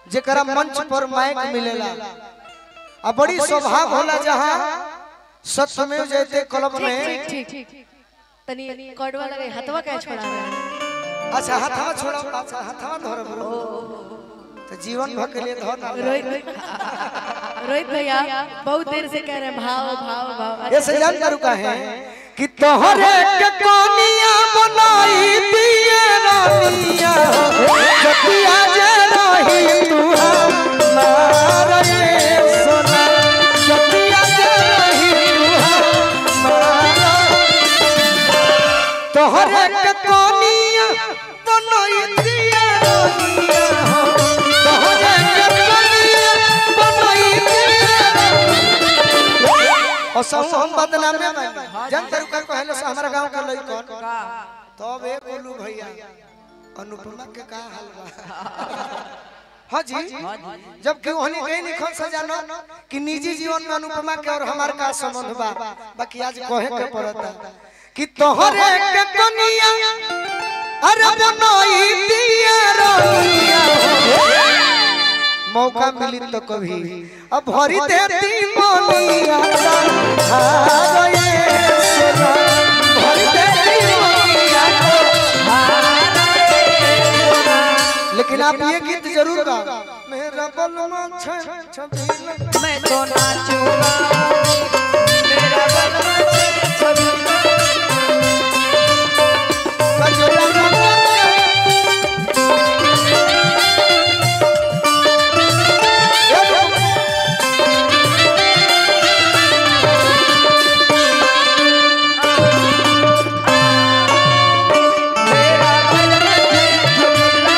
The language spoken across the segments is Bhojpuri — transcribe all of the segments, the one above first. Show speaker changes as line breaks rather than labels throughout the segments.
जेकरा मंच पर माइक मिलेला आ बड़ी सौभाग्य होला जहाँ सत्यमेव जयते क्लब
ठीक
में
ठीक ठीक तनी कड़वा लगे हथवा क्या छोड़ा रहा है
अच्छा हथवा छोड़ा अच्छा हथवा धर तो जीवन भर के लिए धर ना
रोहित रोहित भैया बहुत देर से कह रहे हैं भाव भाव भाव
ये से जान करू का है कि तोहरे के कोनिया बनाई दिए रानिया जतिया जे रही तू हमारे सोना जतिया जे रही तू हमारा तोहरे के कोनिया बनाई दिए रानिया तोहरे के कोनिया बनाई दिए और सब हम बदनाम में बन जन तरु का कहलो से हमरा गांव के लइकन तब ए बोलू भैया अनुपमा के का हाल बा हाँ जी जब कि ओहनी कहीं नहीं खन सजानो कि निजी जीवन में अनुपमा के और हमार का संबंध बा बाकी आज कहे के पड़ता कि तोहरे के कनिया अरे बनई दिया रहिया मौका मिली तो कभी अब भरी देती मोनिया हाय सोना भरी देती मोनिया लेकिन आप ये गीत जरूर गा मेरा बलमा छ छबीला
मैं तो नाचूंगा मेरा बलवा छे छबीला
कजोला गाना
मेरा बलवा छे छबीला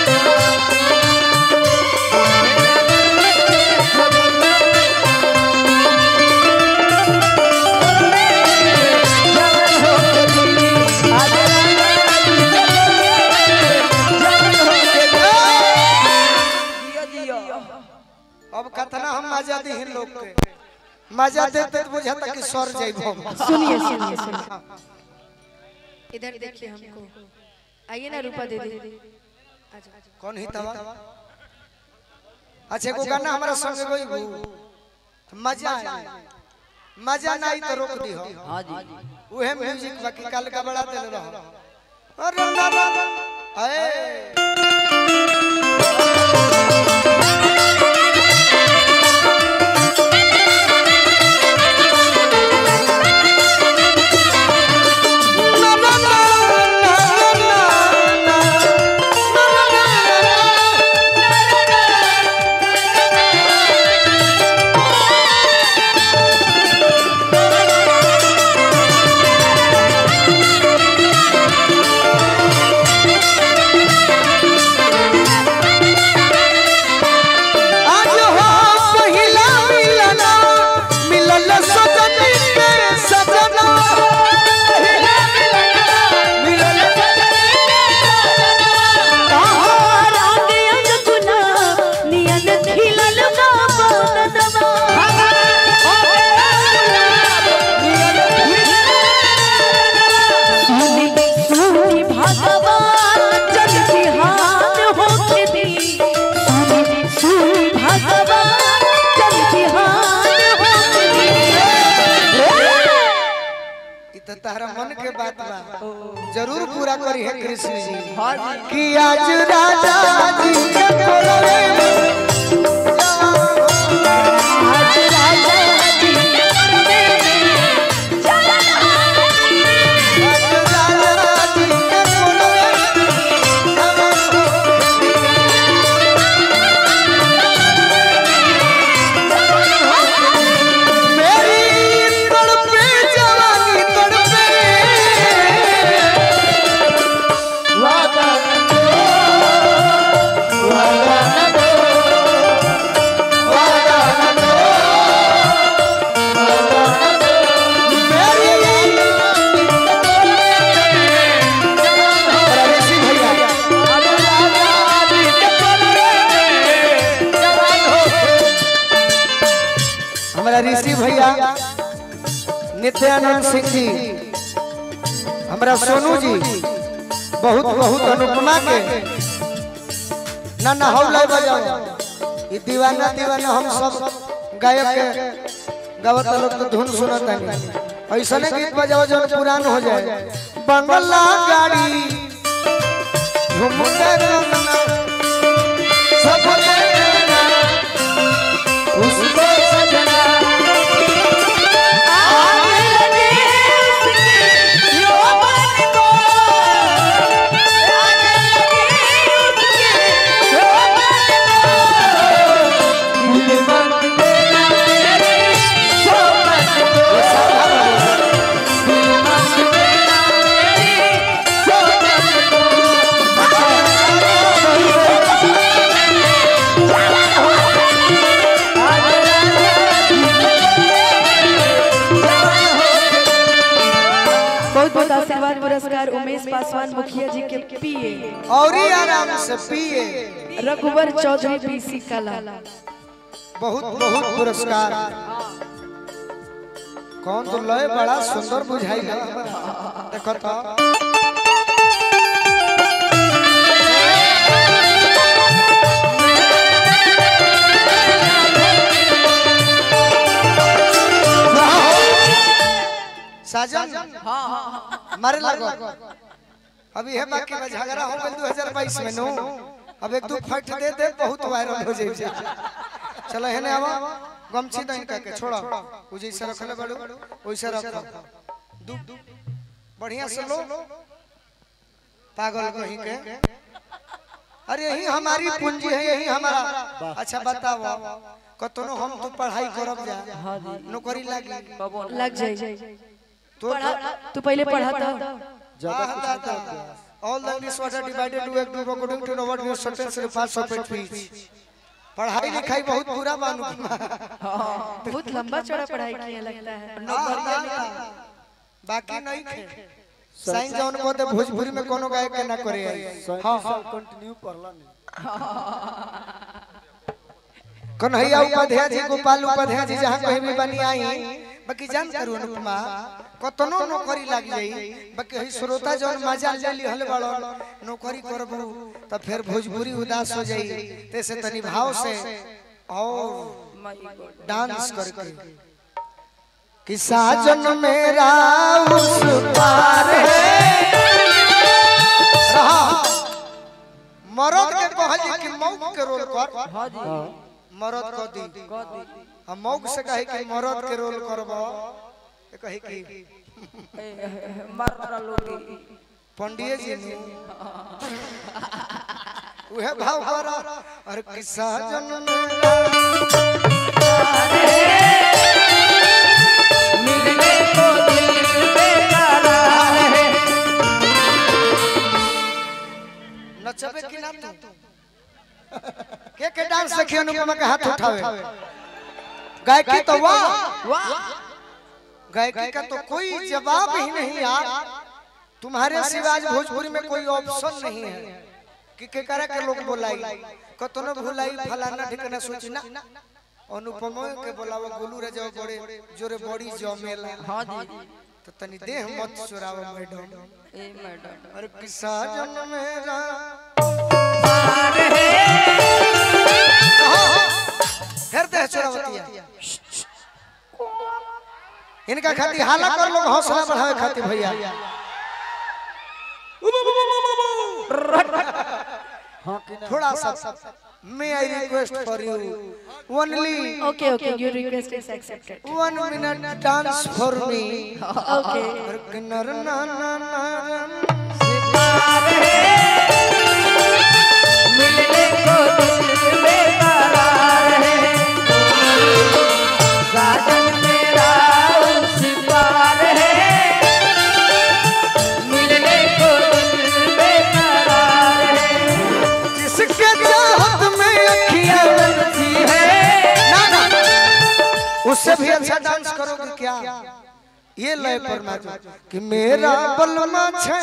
अब कतना हम मजा दी लोग के मजा देते तो बुझाता कि सर जाइबो
सुनिए सुनिए सुनिए इधर देखिए हमको आइए ना रूपा दे दे
कौन ही तवा अच्छा एगो गाना हमारा संग गई मजा आए मजा नहीं तो रोक दी हो
हाँ जी
उहे म्यूजिक बाकी कल का बड़ा दिल रहो अरे ना ना अए ना ना ना ना ना आज हो पहिला मिलना मिलल सजनी के सजना पहिला मिलना मिलल ई त तारा मन के बात बा जरूर पूरा करी है कृष्ण जी
हाँ जी
कि आज राजा जी के कोलवे में आज राजा जी के कोलवे में मेरी तड़पे जवानी तड़पे वादा हमारा ऋषि भैया नित्यानंद सिंह जी हमारा सोनू जी बहुत बहुत अनुपमा के ना ना हौला बजाओ ये दीवाना दीवाना हम सब गायक के गावत लोग तो धुन सुनत है ऐसा ने गीत बजाओ जो पुरान हो जाए बंगला गाड़ी झुमके रंगना सब लेना उसको सजना
बहुत बहुत आशीर्वाद पुरस्कार उमेश पासवान मुखिया जी के पीए
और ही आराम से पिए
रघुवर चौधरी पीसी कला
बहुत बहुत पुरस्कार कौन तो लय बड़ा सुंदर बुझाई है देखो तो साजन मारे लगो अभी है बाकी में झगड़ा हो गइल 2022 में नो अब एक दो फट दे दे बहुत वायरल हो जाई चलो हेने आवा गमछी दइन का के छोड़ो उ जैसे रखले बड़ू वैसे रखो दू बढ़िया से लो पागल कहीं के अरे यही हमारी पूंजी है यही हमारा अच्छा बताओ कतनो हम तो पढ़ाई करब जा नौकरी लागी
लग जाए
तो
तू पहले पढ़ा था
All the English words are divided to a group according to the word your sentence and parts of it please. पढ़ाई लिखाई बहुत बुरा मानू
बहुत लंबा चौड़ा पढ़ाई किया लगता है
बाकी नहीं थे साइन जौन को दे भोजपुरी में कोनो गायक के ना करे हां हां
कंटिन्यू पढ़ला नहीं
कन्हैया उपाध्याय जी गोपाल उपाध्याय जी जहाँ कहीं भी बनी आई बाकी जान करू अनुपमा कतनो नौकरी लाग जाई बाकी हई श्रोता जौन मजा ले ली हल बड़ो नौकरी करबू त फिर भोजपुरी उदास हो जाई तैसे तनी भाव से और डांस करके कि साजन मेरा उस पार है रहा मरद के कहल कि मौक के रोल कर मरद को दी हम मौक से कहे कि मरद के रोल करबो ए कहे कि पंडिये जी ने उहे भाव करा और किस्सा जन मेरा नचबे कि ना तू के के डांस देखिए अनुपमा के हाथ उठावे गायकी तो वाह गायकी का तो कोई जवाब ही नहीं यार तुम्हारे सिवा आज भोजपुरी में कोई ऑप्शन नहीं है कि के करे के लोग बोलाई कतनो भुलाई फलाना ठिकाना सोची ना अनुपमा के बोलावा गोलू रे जाओ बड़े जोरे बड़ी जमेला
हाँ जी
तो तनी देह मत चुरावा मैडम
ए मैडम
अरे किस्सा जन मेरा फिर देह चुरावतिया इनका खातिर हाला कर लोग हौसला बढ़ावे खातिर भैया
हाँ कि ना
थोड़ा सा may I request for you only
okay okay your request is accepted
one minute dance for me
okay
नर ना ना ना
मिलने को दिल बेकरार है साजन मेरा उस पार है मिलने को दिल बेकरार है
जिसके चाहत में अखियां
बनती है
ना ना उससे भी अच्छा डांस करोगे क्या ये लय पर नाचो कि मेरा बलमा छे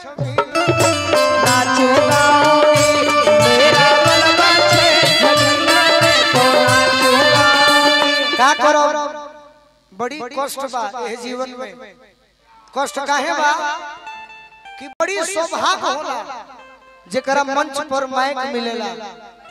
नाचो गाओगी मेरा बलवा छे जगन्ना में तो नाचो गाओगी
का करो बड़ी कष्ट बा ये जीवन में कष्ट काहे बा कि बड़ी सौभाग्य होला जेकरा मंच पर माइक मिलेला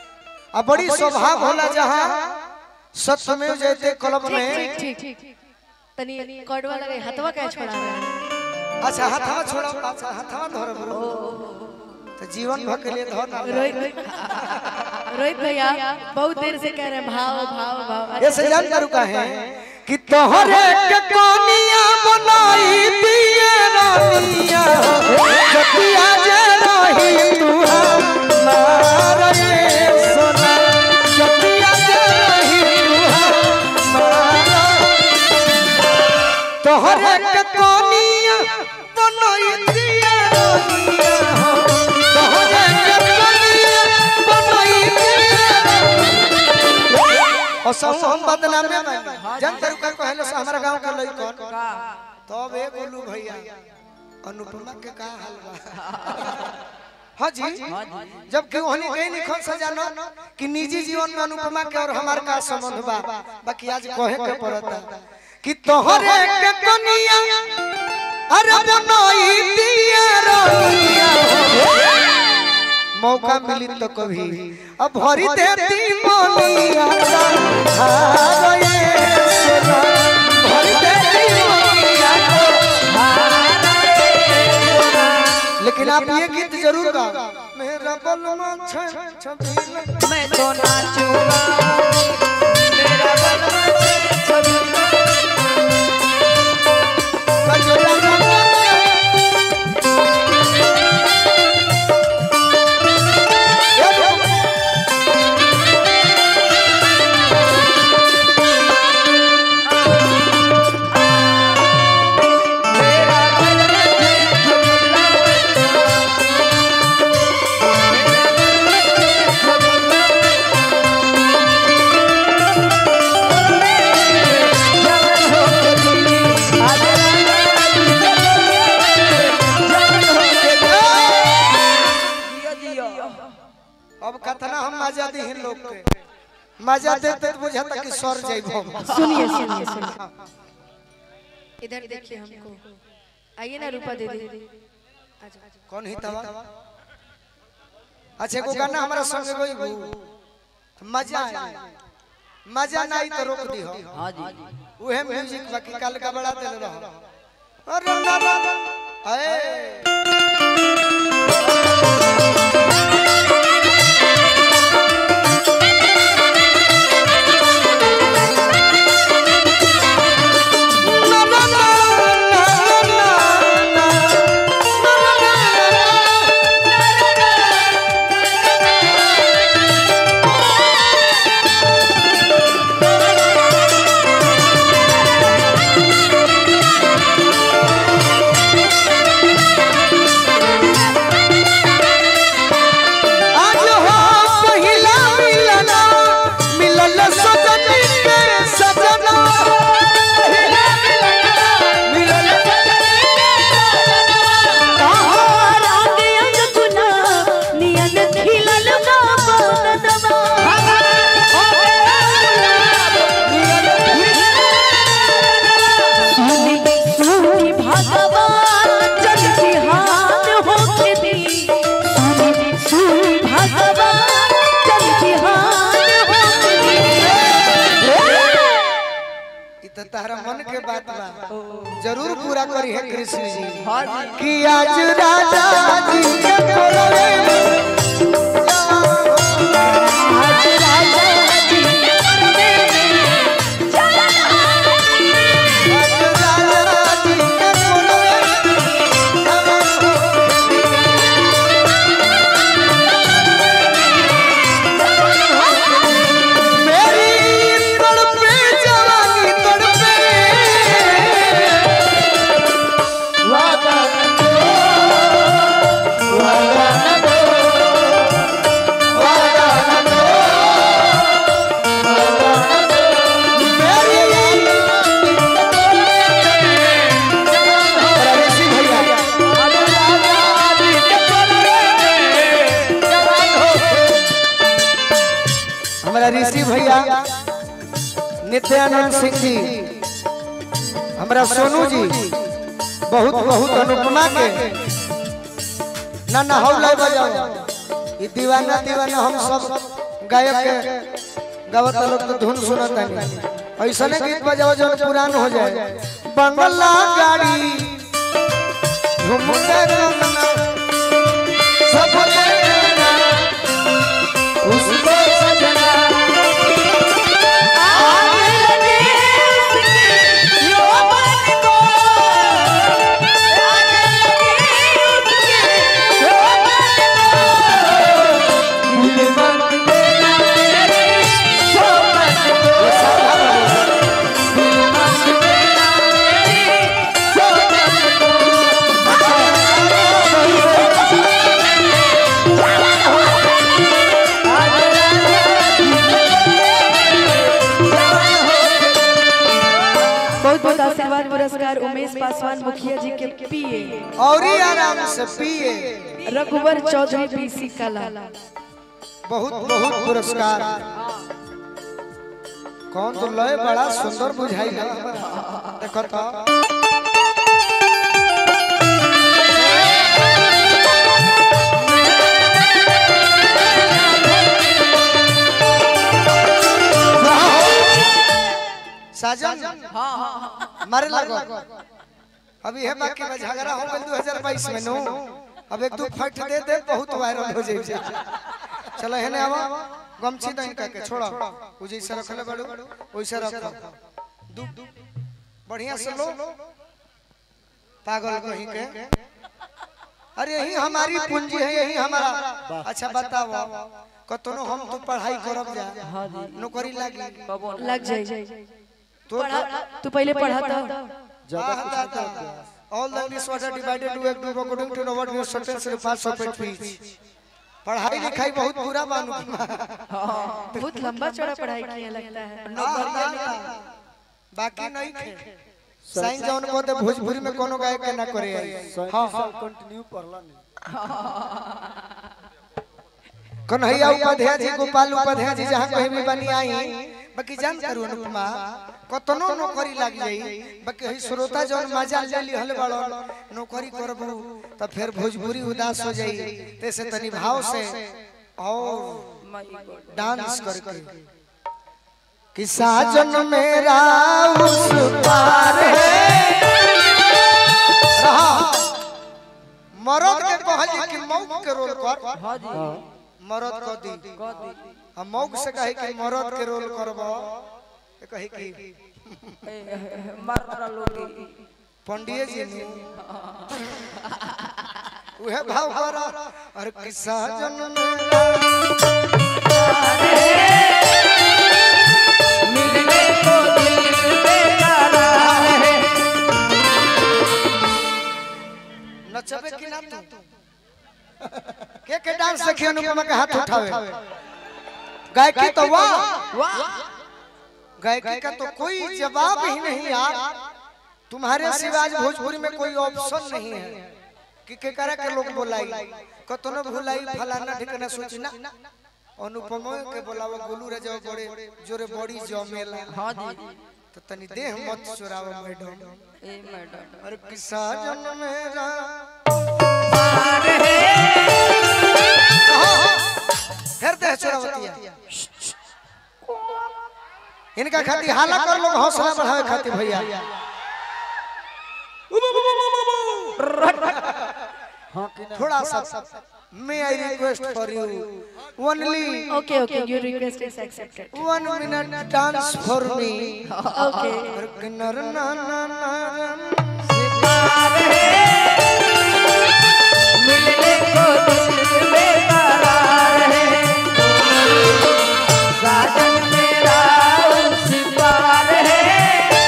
आ बड़ी स्वभाव होला जहाँ सत्यमेव जयते कलम में
ठीक ठीक ठीक तनी कड़वा लगे हथवा क्या छोड़ा रहा है
अच्छा हथवा छोड़ो अच्छा हथवा धरो बोलो तो जीवन भर के लिए धर ना
रोहित रोहित भैया बहुत देर से कह रहे हैं भाव भाव भाव
ये से जान करू का है कि तोहरे के कोनिया बनाई दिए रानिया जतिया जे रही तू हमारे सोना जतिया जे रही तू हमारा तोहरे के कोनिया बनाई दिए रानिया तोहरे के कोनिया बनाई दिए और सब हम बदनामे में जन तरुका कहलो से हमारा गांव के लई कौन तब ए बोलू भैया अनुपमा के का हाल बा हाँ जी जब कि ओहनी कहीं नहीं खोल सजानो कि निजी जीवन में अनुपमा के और हमार का संबंध बा बाकी आज कहे के पड़ता कि तोहरे के कनिया अरे बनाई दिया रनिया मौका मिली तो कभी अब भरी देती मोनिया हारे सोना भरी देती मोनिया लेकिन आप ये गीत जरूर गाओ मेरा बलमा छ छबीला
मैं तो नाचूंगा मेरा बलवा छे छबीला
कजरा गंगा
मेरा बलवा छे छबीला जवान हो के दिल्ली आज जवान हो के जियो जियो
अब कतना हम मजा दी लोग के मजा देते तो बुझाता कि सर जाइबो
सुनिए सुनिए सुनिए इधर देखिए हमको आइए ना रूपा दे दे
कौन ही तवा अच्छा एगो गाना हमारा संग गई मजा आई मजा ना आई तो रोक दी हो
हां जी
उहे म्यूजिक बाकी कल का बड़ा दिल रहो अरे ना ना अए ना ना ना ना ना ना आज हो पहिला मिलना मिलल सजनी के सजना पहिला मिलना मिलल इ त तारा मन के बात बा जरूर पूरा करी है कृष्ण जी कि आज राजा जी के बोलवे आज राजा जी के बोलवे आज राजा जी के बोलवे मेरी तड़पे जवानी तड़पे वादा दो वादा दो वादा दो वादा दो मेरी ऋषि भैया हमारा ऋषि भैया नित्यानंद सिंह जी हमारा सोनू जी बहुत बहुत अनुपमा के ना ना हौ लाई बजाओ ये दीवाना दीवाना हम सब गायक के गावत लोग तो धुन सुनत है ऐसा नहीं गीत बजाओ जो पुरान हो जाए बंगला गाड़ी झुमके रंगना सब देखना उसको सजना
बहुत बहुत आशीर्वाद पुरस्कार उमेश पासवान मुखिया जी के पीए
और ही आराम से पिए
रघुवर चौधरी पीसी कला
बहुत बहुत पुरस्कार कौन तो लय बड़ा सुंदर बुझाई देखो तो साजन मारे लगो अभी है बाकी में झगड़ा हो गया 2022 में नो अब एक दो फट दे दे बहुत वायरल हो जाए चलो है आवा गमछी दइन का के छोड़ो उ जैसे रखले बड़ू वैसे रखो दू बढ़िया से लो पागल कहीं के अरे यही हमारी पूंजी है यही हमारा अच्छा बताओ कतनो हम तो पढ़ाई करब जा नौकरी लागी
लग जाए
तो
तू पहले पढ़ा था
All the English words are divided to एक group according to what your sentence and parts of it means. पढ़ाई लिखाई बहुत बुरा बानू
बहुत लंबा चौड़ा पढ़ाई किया लगता है
बाकी नहीं थे साइन जौन को दे भोजपुरी में कोनो गायक के ना करे हां हां
कंटिन्यू पढ़ला नहीं
कन्हैया उपाध्याय जी गोपाल उपाध्याय जी जहाँ कहीं भी बनी आई बाकी जान करू अनुपमा कतनो नौकरी लग जाई बाकी हई श्रोता जौन मजा ले ली हल बड़ो नौकरी करबू त फिर भोजपुरी उदास हो जाई तैसे तनी भाव से और डांस करके कि साजन मेरा उस पार है रहा मरद के कहली कि मौक के रोल कर मरद को दी हम मौक से कहे कि मरद के रोल करबो तो कहे कि पंडिये जी ने उहे भाव कर और किस्सा जन मेरा नचबे कि ना तू के के डांस देखिए अनुपमा के हाथ उठावे गायकी तो वाह गायकी का तो कोई जवाब ही नहीं यार तुम्हारे सिवा आज भोजपुरी में कोई ऑप्शन नहीं है कि के करा के लोग बोलाई कतनो भुलाई फलाना ठिकाना सोचना अनुपमा के बोलावा गोलू रे जाओ बड़े जोरे बड़ी जमेला हां जी तो तनी देह मत चुराओ मैडम
ए मैडम
और किस्सा जन मेरा फिर देह चुरावतिया इनका खातिर हाला कर लोग हौसला बढ़ावे खातिर भैया
हाँ कि ना
थोड़ा सा may I request for you only
okay okay your request is accepted
one minute dance for me
okay
नर ना ना ना
मिलने को दिल बेकरार है साजन मेरा उस पार है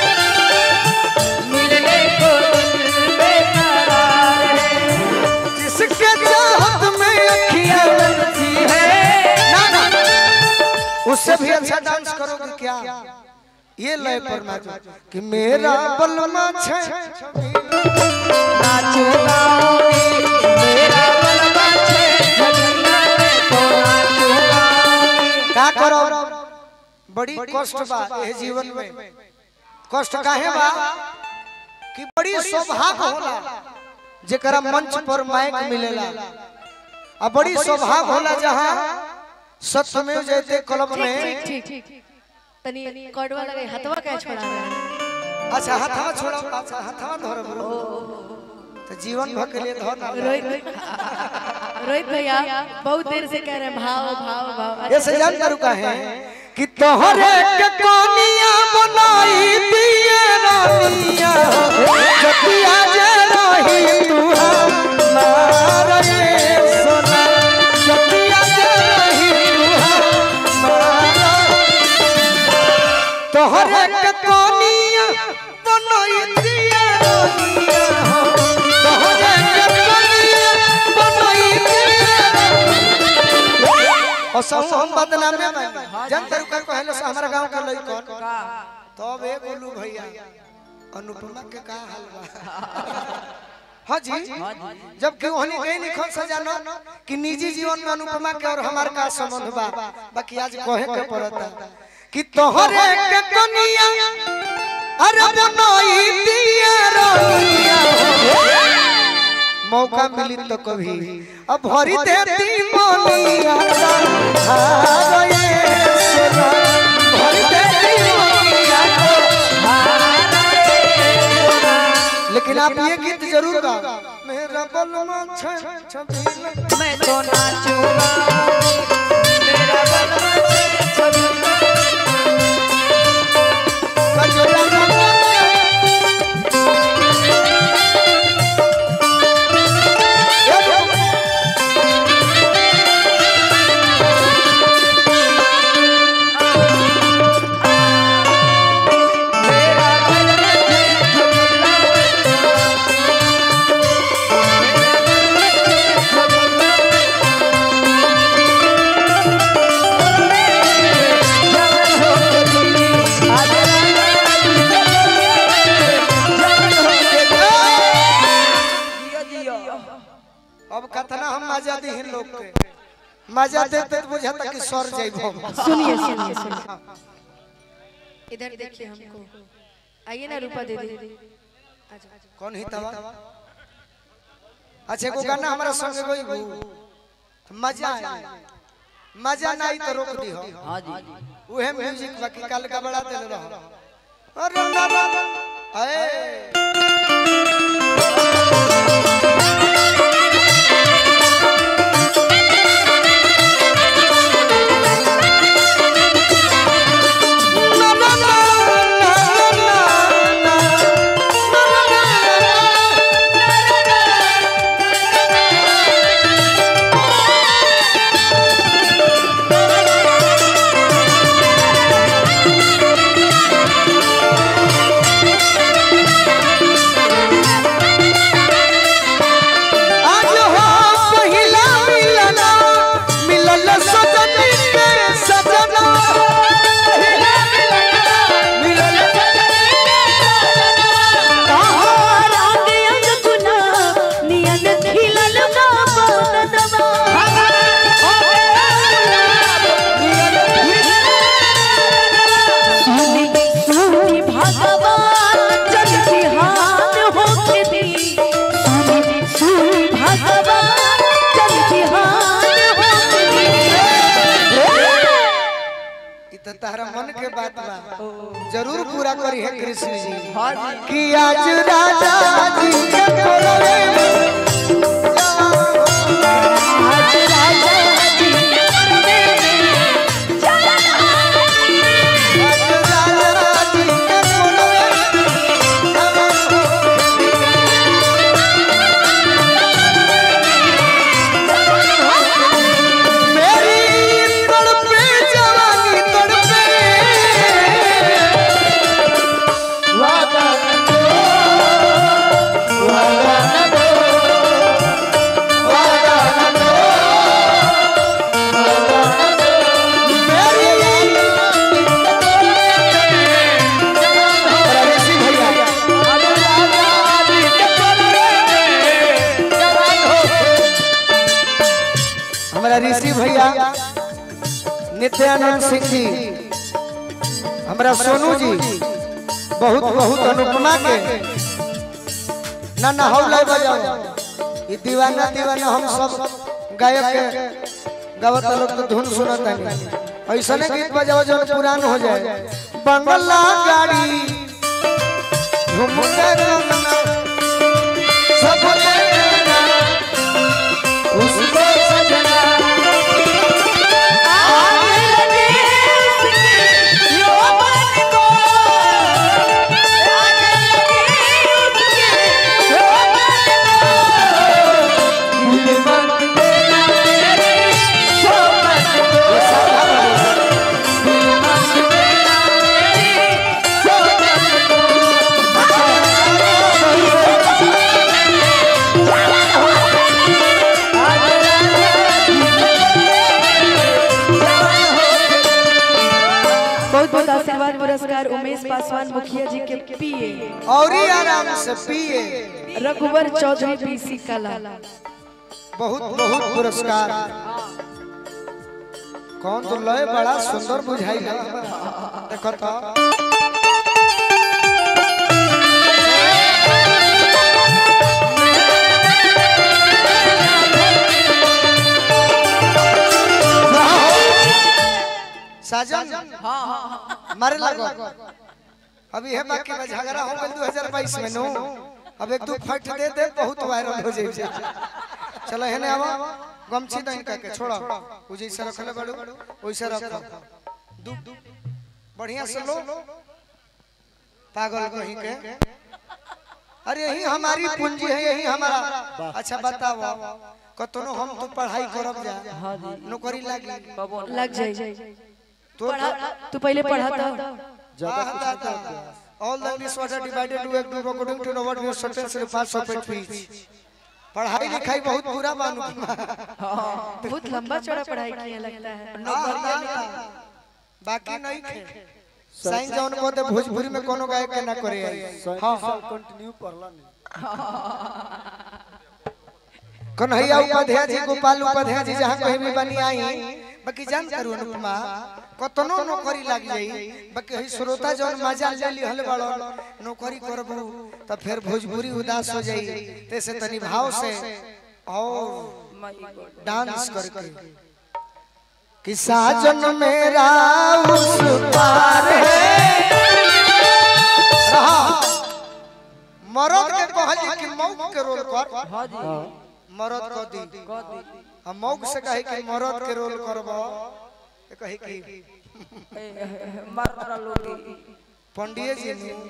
मिलने को दिल बेकरार है
जिसके चाहत में अखियां
बनती है
ना ना उससे भी अच्छा डांस करोगे क्या ये लय पर नाचो कि मेरा बलमा छे
नाचो गाओगी मेरा बलवा छे जगन्ना में तो नाचो गाओगी
का करो बड़ी कष्ट बा ये जीवन में कष्ट काहे बा कि बड़ी सौभाग्य होला जेकरा मंच पर माइक मिलेला आ बड़ी सौभाग्य होला जहां सत्यमेव जयते क्लब
ठीक
में
ठीक ठीक तनी कड़वा लगे हथवा क्या छोड़ा रहा है
अच्छा हाथवा छोड़ा अच्छा हाथवा धर बरो तो जीवन भर के लिए धर ना
रोहित रोहित भैया बहुत देर से कह रहे हैं भाव भाव भाव
ये से जान करू का है कि तोहरे के कोनिया बनाई दिए रानिया जतिया जे रही तू हमार ये सोना जतिया जे रही तू हमार तोहरे के कोनिया बनाई दिए रानिया तोहरे के कोनिया बनाई दिए और सब हम बदनाम में बनी जन तरीका कहले से हमारा गांव के लइकन तब ए बोलू भैया अनुपमा के का हाल बा हाँ जी जब कि ओहनी गई नहीं खन सजानो कि निजी जीवन में अनुपमा के और हमार का संबंध बा बाकी आज कहे के पड़ता कि तोहरे के कनिया अरे बनई दिया रनिया मौका मिली तो कभी अब भरी देती मोनिया हाय सोना भरी देती मोनिया लेकिन आप ये गीत जरूर गा मेरा बलमा छ छबीला
मैं तो नाचूंगा मेरा बलवा छे छबीला
कजोला गाना
मेरा बलवा छे छबीला जवन हो के दिली आज जवन हो के जियो जियो
अब कतना हम मजा दी हिन लोग के मजा देते तो बुझाता कि सर जाइबो
सुनिए सुनिए सुनिए इधर देखिए हमको आइए ना रूपा दे दे आजा
कौन ही तवा अच्छा एगो गाना हमारा संग गई गु मजा आई मजा ना आई तो रोक दी हो
हां जी
उहे म्यूजिक बाकी कल का बड़ा दिल रहो अरे ना ना ए ना ना ना ना आज हो पहिला मिलना मिलल सजनी के सजना पहिला मिलना मिलल इ त तारा मन के बात बा जरूर पूरा करी है कृष्ण जी
हां जी
कि आज राजा जी के कोलवे आज राजा जी के कोलवे आज राजा जी के कोलवे मेरी तड़पे जवानी तड़पे वादा न दो वादा न दो वादा न दो वादा न दो मेरी हमारा ऋषि भैया हमारा ऋषि भैया नित्यानंद सिंह जी हमारा सोनू जी बहुत बहुत अनुपमा के ना ना हौला बजाओ ये दीवाना दीवाना हम सब गायक के गावता लोग तो धुन सुनता नहीं ऐसा नहीं गीत बजाओ जो पुरान हो जाए बंगला गाड़ी झुमके रंगना सब लेना उसको सजना
बहुत बहुत आशीर्वाद पुरस्कार उमेश पासवान मुखिया जी के पीए
और ही आराम से पिए
रघुवर चौधरी पीसी कला
बहुत बहुत पुरस्कार कौन तो लय बड़ा सुंदर बुझाई है देखो तो साजन मारे लगो अभी है बाकी में झगड़ा हो गया 2022 में नो अब एक दो फट दे दे बहुत वायरल हो जाए चलो है ना आवा गमछी दइन का के छोड़ो उ जैसे रखले बड़ू वैसे रखो दू बढ़िया से लो पागल कहीं के अरे यही हमारी पूंजी है यही हमारा अच्छा बताओ कतनो हम तो पढ़ाई करब जा नौकरी लागी
लग जाए
तो
तू पहले पढ़ा था
ज्यादा कुछ नहीं करते
All the English words are divided to a group according to the word your sentence and parts of it please. पढ़ाई लिखाई बहुत बुरा मानू
बहुत लंबा चौड़ा पढ़ाई किया लगता है
बाकी नहीं थे साइन जौन को दे भोजपुरी में कोनो गायक के ना करे
हाँ हाँ कंटिन्यू पढ़ला नहीं
कन्हैया उपाध्याय जी गोपाल उपाध्याय जी जहाँ कहीं भी बनी आई बाकी जान करू अनुपमा कतनो नौकरी लग जाई बाकी हई श्रोता जौन मजा ले ली हल बड़ो नौकरी करबू तो फिर भोजपुरी उदास हो जाई तैसे तनी भाव से और डांस करके कि साजन मेरा उस पार है रहा मरद के कहली कि मौक के रोल कर मरद को दी हम मौक से कहे कि मरद के रोल करबो ए कहे कि पंडित जी ने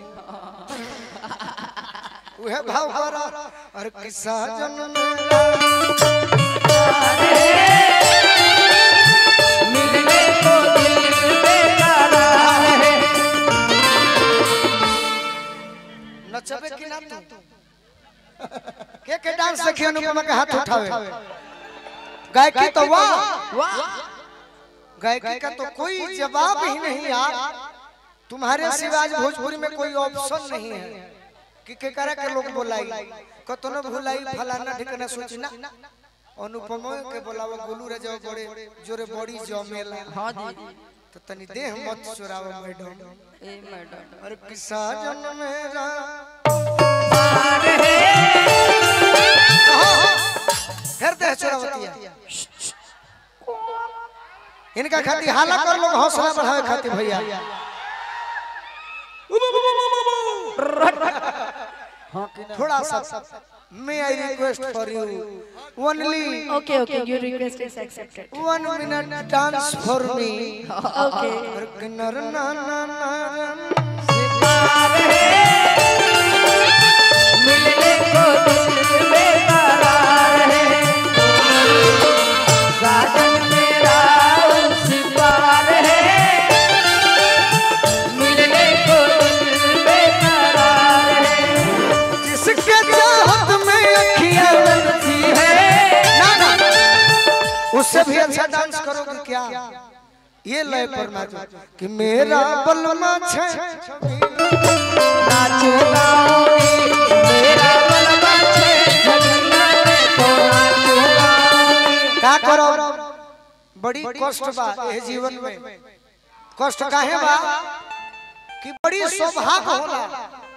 उहे भाव कर और कि साजन मेरा नचबे कि ना तू के के डांस देखी अनुपमा के हाथ उठावे गायकी तो वाह गायकी का तो कोई जवाब ही नहीं यार तुम्हारे सिवा आज भोजपुरी में कोई ऑप्शन नहीं है कि के करा के लोग बोलाई कतनो भुलाई फलाना ठिकाना सोची ना अनुपमा के बोलावा गोलू रे जाओ बड़े जोरे बड़ी जमेला
हाँ जी
तो तनी देह मत चुरावा मैडम
ए मैडम
अरे किसा जन मेरा फिर देह चुरावतिया इनका खातिर हाला कर लोग हौसला बढ़ावे खातिर भैया
हाँ कि ना
थोड़ा सा may I request for you only
okay okay your request is accepted
one minute dance for me
okay
नर ना ना ना
मिलने को दिल बेकरार है साजन मेरा उस पार है मिलने को दिल बेकरार है
जिसके चाहत में अखियां
बनती है
ना ना उससे भी अच्छा डांस करोगे क्या ये लय पर नाचो कि मेरा बलमा छे
नाचो गाओगी मेरा बलवा छे जगन्ना में तो नाचो गाओगी
का करो बड़ी कष्ट बा ये जीवन में कष्ट काहे बा कि बड़ी सौभाग्य होला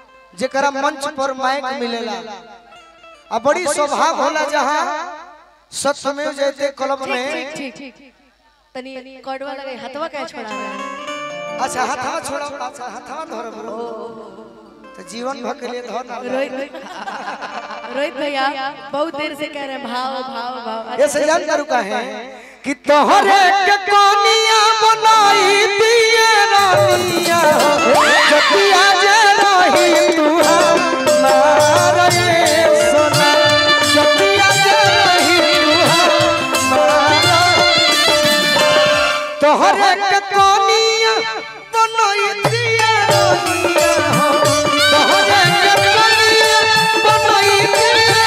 जेकरा मंच पर माइक मिलेला आ बड़ी सौभाग्य होला जहां सत्यमेव जयते कलम
ठीक
में
ठीक ठीक तनी कड़वा लगे हथवा क्या छोड़ा रहा है
अच्छा हथवा छोड़ा अच्छा हथवा धर बोलो तो जीवन भर के लिए धर ना
रोहित रोहित भैया बहुत देर से कह रहे हैं भाव भाव भाव
ये से जान करू का है कि तोहरे के कोनिया बनाई दिए रानिया जतिया जे रही तू हमारा ये सोना जतिया जे रही तू हमारा तोहरे के कोनिया बनाई दिए रानिया तोहरे के कोनिया बनाई दिए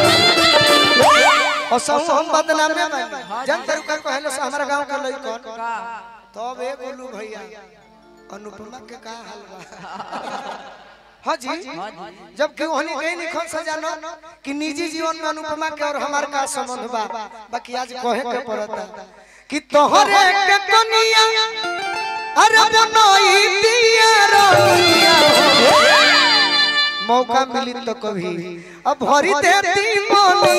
और सब हम बदनाम में मानी जन तरु का कहलो से हमारा गांव के लइकन तब ए बोलू भैया अनुपमा के का हाल बा हाँ जी जब कि ओहनी गई निखन से जानो कि निजी जीवन में अनुपमा के और हमार का संबंध बा बाकी आज कहे के पड़ता कि तोहरे के कनिया अरे बनई दिया रहिया मौका मिली तो कभी अब भरी देती मन